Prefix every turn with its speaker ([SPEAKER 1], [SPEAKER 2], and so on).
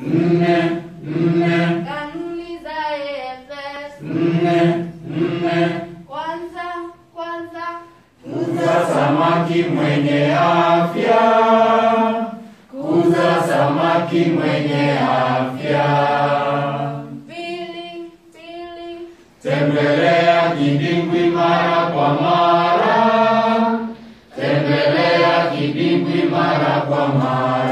[SPEAKER 1] nne nne
[SPEAKER 2] kanuni za EFS.
[SPEAKER 1] nne nne
[SPEAKER 2] Kwanza kwanza
[SPEAKER 1] kuza samaki mwenye afya kuza samaki mwenye afya
[SPEAKER 2] pili pili
[SPEAKER 1] tembelea kidimbwi mara kwa mara tembelea kidimbwi mara kwa mara